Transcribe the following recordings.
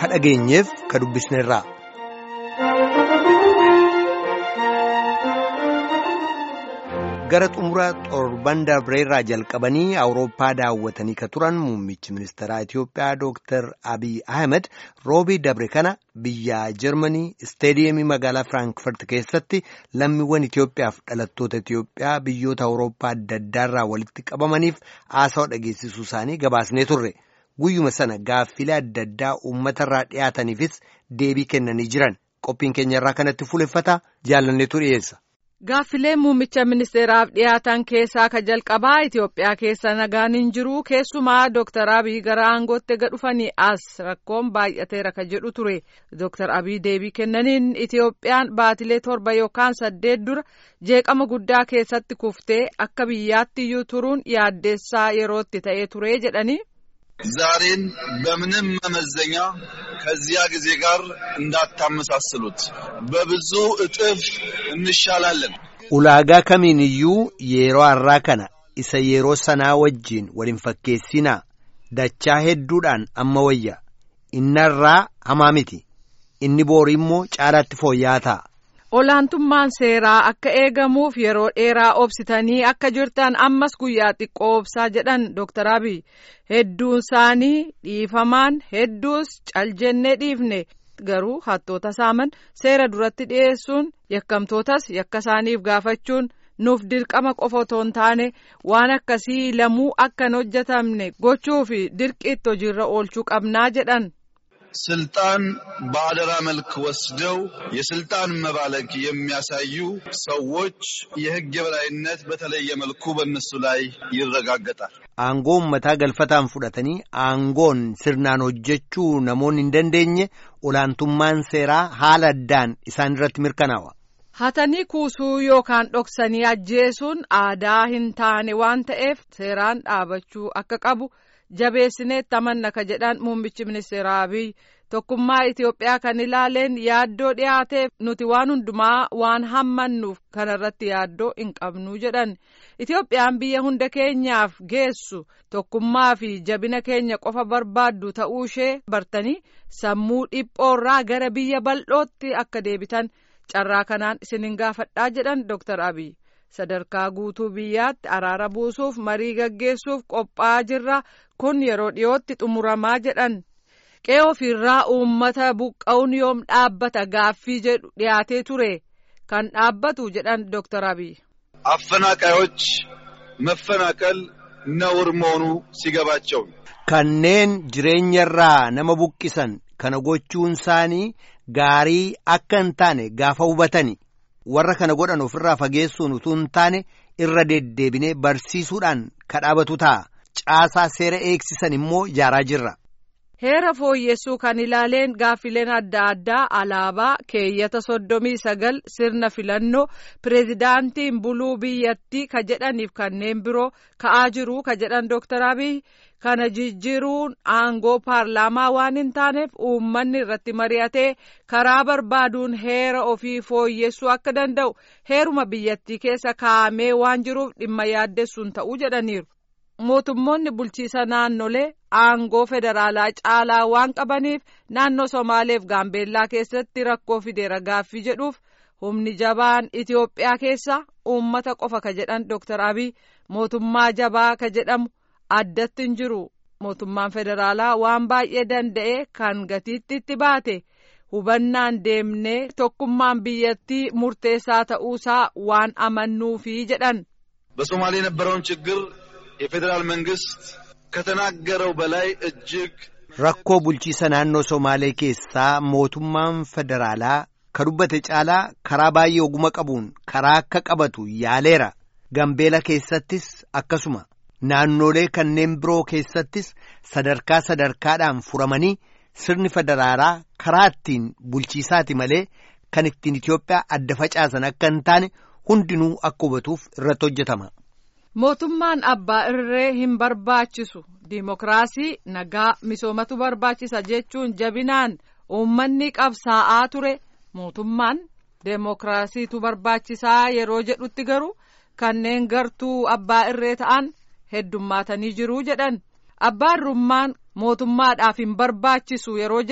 ka dhageenyeef ka dubbisneerraa. gara xumura torban darbeerraa jalqabanii awurooppaa daawwatanii ka turan muummichi ministeeraa Itiyoophiyaa Dr. Abiy Ahmed roobii dabre kana biyya Jarmanii isteediyeemii magaalaa Firaankifaart keessatti lammiiwwan Itiyoophiyaaf dhalattoota Itiyoophiyaa biyyoota awurooppaa adda addaarraa walitti qabamaniif haasawa dhageessisuu isaanii gabaasnee turre. Guyyuma sana gaaffilee adda addaa uummatarraa dhiyaataniifis deebii kennanii jiran qophiin keenya irraa kanatti fuuleffata jaalanneetu dhiyeessa. Gaaffilee muummicha ministeeraaf dhiyaatan keessaa ka jalqabaa Itoophiyaa keessa nagaan hin jiru keessumaa Dr. Abiy gara aangootti ega dhufanii as rakkoon baay'ateera ka jedhu ture. Dr. Abiy deebii kennaniin Itoophiyaan baatilee torba yookaan saddeet dura jeeqama guddaa keessatti kuftee akka biyyaatti iyyuu turuun yaaddeessaa yerootti ta'ee ture jedhanii. ዛሬን በምንም መመዘኛ ከዚያ ጊዜ ጋር እንዳታመሳስሉት በብዙ እጥፍ እንሻላለን። ulaagaa kamiin iyyuu yeroo har'aa kana isa yeroo sanaa wajjiin waliin fakkeessinaa dachaa hedduudhaan amma wayya innarraa hamaa miti inni boorii immoo caalaatti fooyya'aa ta'a. Olaantummaan seeraa akka eegamuuf yeroo dheeraa obsitanii akka jirtan ammas guyyaa xiqqoo obsaa jedhan Dr. Abiy hedduun isaanii dhiifamaan hedduus caljennee dhiifne garuu hattoota saaman seera duratti dhiyeessuun yakkamtootas yakka isaaniif gaafachuun nuuf dirqama qofa otoo hin taane waan akkasii lamuu akka hin hojjetamne gochuu fi dirqiitti hojiirra oolchuu qabnaa jedhan. ስልጣን በአደራ መልክ ወስደው የስልጣን መባለግ የሚያሳዩ ሰዎች የሕግ የበላይነት በተለየ መልኩ በእነሱ ላይ ይረጋገጣል። Aangoo uummataa galfataan fudhatanii aangoon sirnaan hojjechuu namoonni hin dandeenye olaantummaan seeraa haala addaan isaan irratti mirkanaa'a. Hatanii kuusuu yookaan dhoksanii ajjeesuun aadaa hin taane waan ta'eef seeraan dhaabachuu akka qabu. jabeessineetti amanna ka jedhan muummichi ministeera abiy tokkummaa Itoophiyaa kan ilaaleen yaaddoo dhiyaateef nuti waan hundumaa waan hammannuuf kanarratti yaaddoo hin qabnu jedhan Itoophiyaan biyya hunda keenyaaf geessu tokkummaa fi jabina keenya qofa barbaaddu ta'uu ishee bartanii sammuu dhiphoorraa gara biyya bal'ootti akka deebitan carraa kanaan isinin gaafadhaa jedhan Dr. Abiy. sadarkaa guutuu biyyaatti araara buusuuf marii gaggeessuuf qophaa'aa jirra kun yeroo dhiyootti xumuramaa jedhan qe'ee ofiirraa uummata buqqa'uun yoom dhaabbata gaaffii jedhu dhiyaatee ture kan dhaabbatu jedhan Dr. Abiy. አፈናቃዮች መፈናቀል ነውር መሆኑ ሲገባቸው kanneen jireenyarraa nama buqqisan kana gochuun isaanii gaarii akka hin taane gaafa hubatani. warra kana godhan ofirraa fageessuun utuu hin taane irra deddeebinee barsiisuudhaan kadhaabatu ta'a caasaa seera eegsisan immoo ijaaraa jirra. Heera fooyyessuu kan ilaaleen gaaffileen adda addaa alaabaa keeyyata soddomii sagal sirna filannoo pireezidaantiin buluu biyyattii ka jedhaniif kanneen biroo ka'aa jiru ka jedhan Dr. Abiy kana jijjiiruun aangoo paarlaamaa waan hin taaneef uummanni irratti mari'atee karaa barbaaduun heera ofii fooyyessuu akka danda'u heeruma biyyattii keessa kaa'amee waan jiruuf dhimma yaaddessuun ta'uu jedhaniiru. mootummoonni bulchiisa naannolee aangoo federaalaa caalaa waan qabaniif naannoo somaaleef gaambeellaa keessatti rakkoo fideera gaaffii jedhuuf humni jabaan itiyoophiyaa keessa uummata qofa ka jedhan Dr. Abiy mootummaa jabaa ka jedhamu addatti hin jiru mootummaan federaalaa waan baay'ee danda'e kan gatiitti itti baate hubannaan deemnee tokkummaan biyyattii murteessaa ta'uusaa waan amannuufi jedhan. በሶማሌ የነበረውን ችግር የፌዴራል መንግስት ከተናገረው በላይ እጅግ rakkoo bulchiisa naannoo somaalee keessaa mootummaan federaalaa ka dubbate caalaa karaa baay'ee oguma qabuun karaa akka qabatu yaaleera gambeela keessattis akkasuma naannolee kanneen biroo keessattis sadarkaa sadarkaadhaan furamanii sirni federaalaa karaa ittiin bulchiisaati malee kan ittiin Itoophiyaa adda facaasan akka hin taane hundinuu akka hubatuuf irratti hojjetama. Mootummaan abbaa irree hin barbaachisu diimokiraasii nagaa misoomatu barbaachisa jechuun jabinaan uummanni qabsaa'aa ture mootummaan deemokiraasiitu barbaachisaa yeroo jedhutti garuu kanneen gartuu abbaa irree ta'an heddummaatanii jiruu jedhan abbaan rummaan mootummaadhaaf hin barbaachisu yeroo jedhamu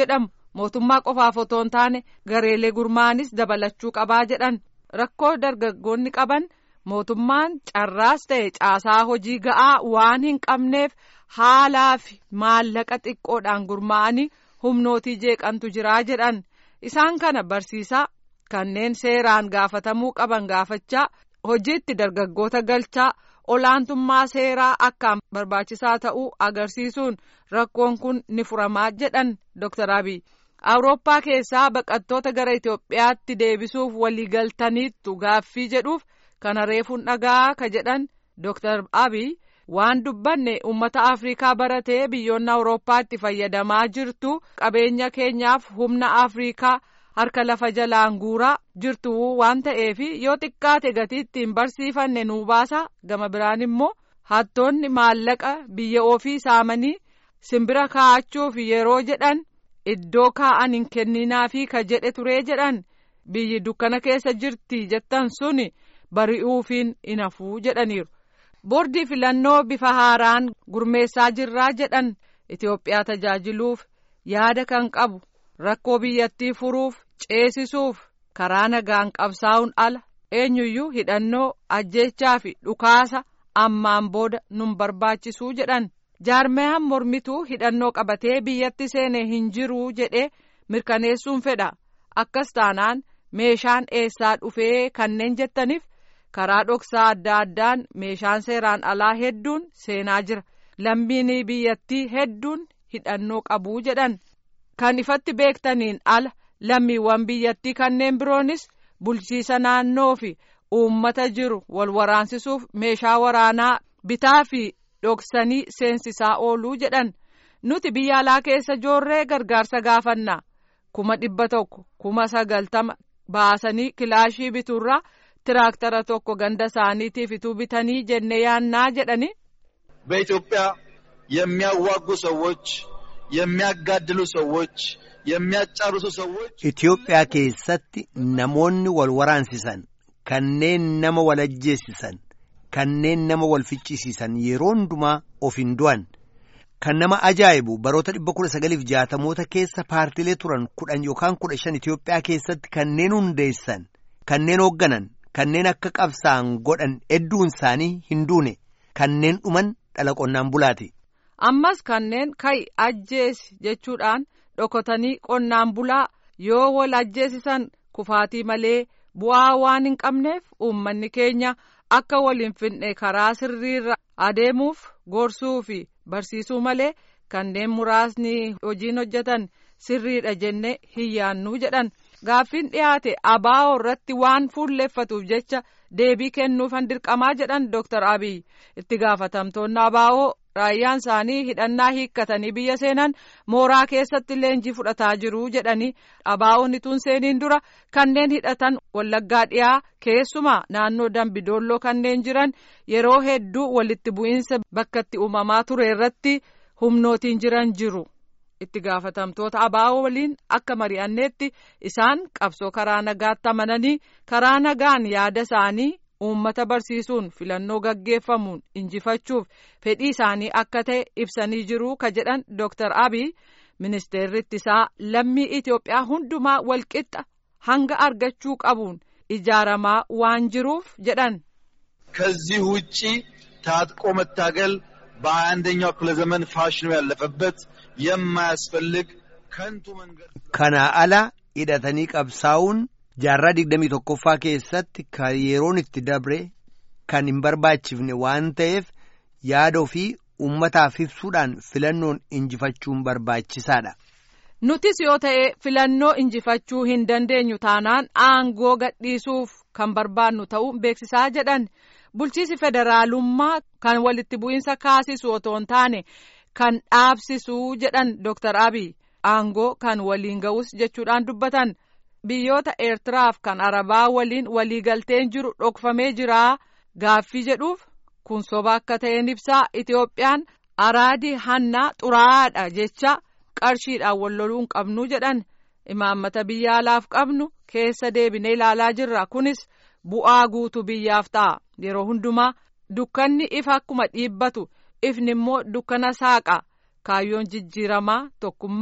mootummaa qofaaf otoo hin taane gareelee gurmaanis dabalachuu qabaa jedhan rakkoo dargaggoonni qaban mootummaan carraas ta'e caasaa hojii ga'aa waan hin qabneef haalaa fi maallaqa xiqqoodhaan gurmaa'anii humnootii jeeqantu jiraa jedhan isaan kana barsiisaa kanneen seeraan gaafatamuu qaban gaafachaa hojiitti dargaggoota galchaa olaantummaa seeraa akkaan barbaachisaa ta'uu agarsiisuun rakkoon kun ni furamaa jedhan Dr. Abiy. Awurooppaa keessaa baqattoota gara Itoophiyaatti deebisuuf waliigaltaniittu gaaffii jedhuuf kana reefuun dhagaa ka jedhan Dr. Abiy waan dubbanne uummata Afrikaa baratee biyyoonni Awurooppaatti fayyadamaa jirtu qabeenya keenyaaf humna Afrikaa harka lafa jalaan guuraa jirtu waan ta'eef yoo xiqqaate gatii ittiin barsiifanne nuu baasa gama biraan immoo hattoonni maallaqa biyya ofii saamanii simbira kaa'achuuf yeroo jedhan iddoo kaa'an hin kenninaafi ka jedhe turee jedhan biyyi dukkana keessa jirti jettan suni bari'uufiin hin hafuu jedhaniiru. boordii filannoo bifa haaraan gurmeessaa jirraa jedhan Itoophiyaa tajaajiluuf yaada kan qabu rakkoo biyyattii furuuf ceesisuuf karaa nagaan qabsaa'uun ala eenyuyyuu hidhannoo ajjechaa fi dhukaasa ammaan booda nun barbaachisuu jedhan jaarmayaan mormituu hidhannoo qabatee biyyatti seene hin jiruu jedhee mirkaneessuun fedha akkas taanaan meeshaan eessaa dhufee kanneen jettaniif. karaa dhoksaa adda addaan meeshaan seeraan alaa hedduun seenaa jira lammiin biyyattii hedduun hidhannoo qabuu jedhan kan ifatti beektaniin ala lammiiwwan biyyattii kanneen biroonis bulchiisa naannoo fi uummata jiru wal waraansisuuf meeshaa waraanaa bitaa fi dhoksanii seensisaa ooluu jedhan nuti biyya alaa keessa joorree gargaarsa gaafannaa kuma dhibba tokko kuma sagaltama baasanii kilaashii bituurraa. ትራክተረ tokko ganda isaaniitiif ituu bitanii jenne yaannaa jedhani በኢትዮጵያ የሚያዋጉ ሰዎች የሚያጋድሉ ሰዎች የሚያጫርሱ ሰዎች Itoophiyaa keessatti namoonni wal waraansisan kanneen nama wal ajjeesisan kanneen nama wal ficcisiisan yeroo hundumaa of hin du'an kan nama ajaa'ibu baroota dhibba kudha sagaliif jaatamoota keessa paartilee turan kudhan yookaan kudha shan Itoophiyaa keessatti kanneen hundeessan kanneen hoogganan kanneen akka qabsaan godhan hedduun isaanii hin duune kanneen dhuman dhala qonnaan bulaati. ammas kanneen kai ajjeesi jechuudhaan dhokotanii qonnaan bulaa yoo wal ajjeesisan kufaatii malee bu'aa waan hin qabneef uummanni keenya akka wal hin finne karaa sirriirra adeemuuf gorsuu fi barsiisuu malee kanneen muraasni hojiin hojjetan sirriidha jenne hin yaannuu jedhan. gaaffiin dhiyaate abaa'oo irratti waan fuulleeffatuuf jecha deebii kennuufan dirqamaa jedhan Dr. Abiy itti gaafatamtoonni abaa'oo raayyaan isaanii hidhannaa hiikkatanii biyya seenan mooraa keessatti leenjii fudhataa jiru jedhanii abaa'oon ituun seeniin dura kanneen hidhatan wallaggaa dhiyaa keessumaa naannoo dambidoolloo kanneen jiran yeroo hedduu walitti bu'iinsa bakka itti uumamaa ture irratti humnootiin jiran jiru. itti gaafatamtoota abaa'oo waliin akka mari'anneetti isaan qabsoo karaa nagaatti amananii karaa nagaan yaada isaanii uummata barsiisuun filannoo gaggeeffamuun injifachuuf fedhii isaanii akka ta'e ibsanii jiru ka jedhan Dr. Abiy ministeerri ittisaa lammii Itoophiyaa hundumaa walqixa hanga argachuu qabuun ijaaramaa waan jiruuf jedhan. ከዚህ ውጪ ታጥቆ መታገል በሀያ አንደኛው ክፍለ ዘመን ፋሽኑ ያለፈበት የማያስፈልግ ከንቱ መንገድ Kanaa ala hidhatanii qabsaa'uun jaarraa digdamii tokkoffaa keessatti kan yeroon itti dabre kan hin barbaachifne waan ta'eef yaada ofii uummataaf ibsuudhaan filannoon injifachuun barbaachisaadha. Nutis yoo ta'e filannoo injifachuu hin dandeenyu taanaan aangoo gadhiisuuf kan barbaannu ta'uu beeksisaa jedhan bulchiisi federaalummaa kan walitti bu'iinsa kaasisu otoo hin taane kan dhaabsisuu jedhan Dr. Abiy aangoo kan waliin ga'us jechuudhaan dubbatan biyyoota Eertiraaf kan Arabaa waliin waliigalteen jiru dhokfamee jiraa gaaffii jedhuuf kun soba akka ta'een ibsaa Itoophiyaan araadii hannaa xuraa'aadha jecha qarshiidhaan wal loluu hin qabnu jedhan imaammata biyya alaaf qabnu keessa deebinee ilaalaa jirra kunis bu'aa guutuu biyyaaf ta'a yeroo hundumaa dukkanni ifa akkuma dhiibbatu ifni immoo dukkana saaqa kaayyoon jijjiiramaa tokkummaa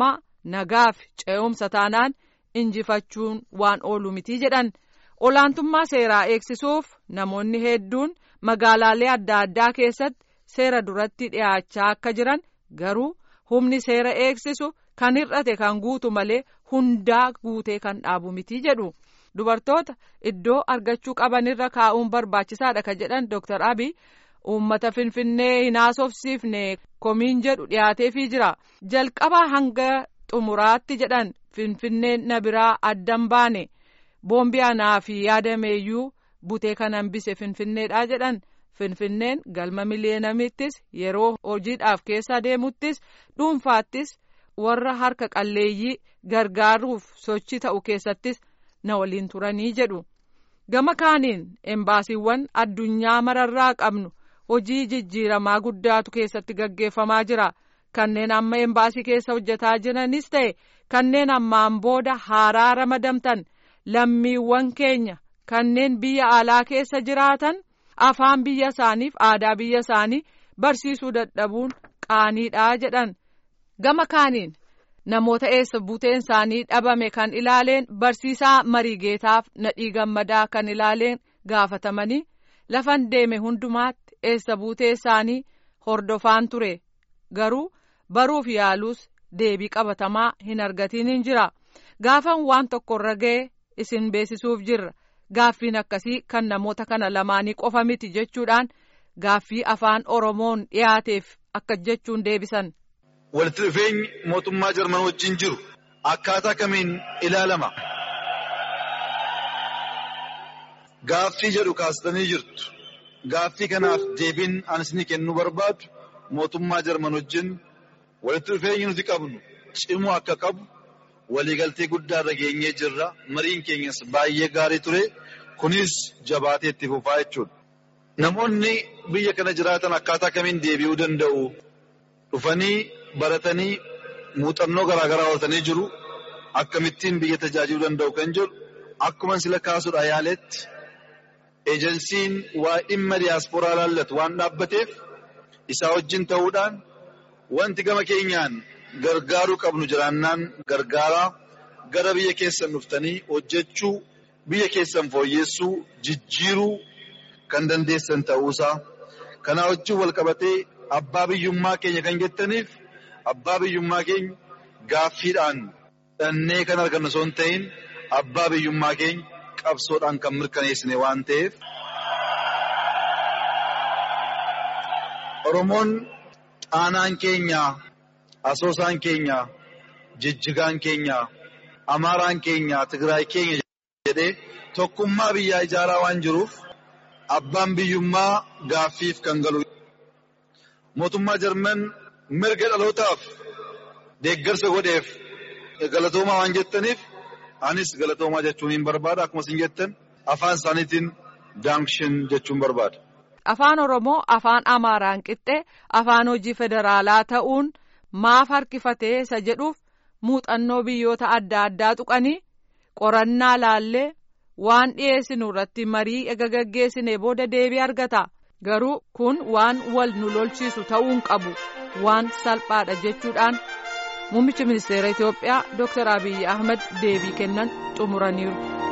nagaaf ce'umsa taanaan injifachuun waan oolu mitii jedhan olaantummaa seeraa eegsisuuf namoonni hedduun magaalaalee adda addaa keessatti seera duratti dhiyaachaa akka jiran garuu humni seera eegsisu kan hir'ate kan guutu malee hundaa guutee kan dhaabu mitii jedhu. dubartoota iddoo argachuu qabanirra kaa'uun barbaachisaadha ka jedhan Dr. Abiy uummata finfinnee hin haasofsiifne komiin jedhu dhiyaateefii jira jalqabaa hanga xumuraatti jedhan finfinneen na biraa addan baane boombii anaa fi yaadameeyyuu butee kan hambise finfinneedha jedhan finfinneen galma miliyeenamittis yeroo hojiidhaaf keessa deemuttis dhuunfaattis warra harka qalleeyyii gargaaruuf sochii ta'u keessattis. na waliin turanii jedhu gama kaaniin embaasiiwwan addunyaa mararraa qabnu hojii jijjiiramaa guddaatu keessatti gaggeeffamaa jira kanneen amma embaasii keessa hojjetaa jiranis ta'e kanneen ammaan booda haaraa ramadamtan lammiiwwan keenya kanneen biyya alaa keessa jiraatan afaan biyya isaaniif aadaa biyya isaanii barsiisuu dadhabuun qaaniidhaa jedhan gama kaaniin. namoota eessa buteen isaanii dhabame kan ilaaleen barsiisaa mariigeetaaf nadhii gammadaa kan ilaaleen gaafatamanii lafan deeme hundumaatti eessa buutee isaanii hordofaan ture garuu baruuf yaaluus deebii qabatamaa hin argatiin hin jira gaafan waan tokkorra ga'e isin beeksisuuf jirra gaaffiin akkasii kan namoota kana lamaanii qofa miti jechuudhaan gaaffii afaan oromoon dhiyaateef akka jechuun deebisan. walitti dhufeenyi mootummaa jarman wajjin jiru akkaataa kamiin ilaalama gaaffii jedhu kaastanii jirtu gaaffii kanaaf deebiin ani isinii kennuu barbaadu mootummaa jarman wajjin walitti dhufeenyi nuti qabnu cimuu akka qabu waliigaltee guddaa irra geenyee jirra mariin keenyas baay'ee gaarii ture kunis jabaatee itti fufaa jechuudha namoonni biyya kana jiraatan akkaataa kamiin deebi'uu danda'u dhufanii baratanii muuxannoo garaagaraa horatanii jiru akkamittiin biyya tajaajiluu danda'u kan jedhu akkuma sila kaasuudha yaaletti eejensiin waa dhimma diyaasporaa laallatu waan dhaabbateef isaa wajjin ta'uudhaan wanti gama keenyaan gargaaruu qabnu jiraannaan gargaaraa gara biyya keessan dhuftanii hojjechuu biyya keessan fooyyeessuu jijjiiruu kan dandeessan ta'uusaa kanaa wajjin wal qabatee abbaa biyyummaa keenya kan jettaniif abbaa biyyummaa keenya gaaffiidhaan dhannee kan argannu osoo hin ta'in abbaa biyyummaa keenya qabsoodhaan kan mirkaneessine waan ta'eef. Oromoon xaanaan keenya, asoosaan keenya, jijjigaan keenya, amaaraan keenya, tigraay keenya jedhee tokkummaa biyyaa ijaaraa waan jiruuf abbaan biyyummaa gaaffiif kan galu. Mootummaa Jarman mirga dhalootaaf deeggarsa godheef galatoomaa waan jettaniif anis galatoomaa jechuun hin barbaada akkuma isin jettan afaan isaaniitiin daanshin jechuun barbaada. Afaan Oromoo afaan Amaaraan qixxee afaan hojii federaalaa ta'uun maaf harkifatee isa jedhuuf muuxannoo biyyoota adda addaa tuqanii qorannaa laallee waan dhiyeessinu irratti marii ega gaggeessine booda deebii argata. garuu kun waan wal nu lolchiisu ta'uun qabu waan salphaadha jechuudhaan muummichi ministeera Itoophiyaa Dr. Abiyyi Ahmed deebii kennan xumuraniiru.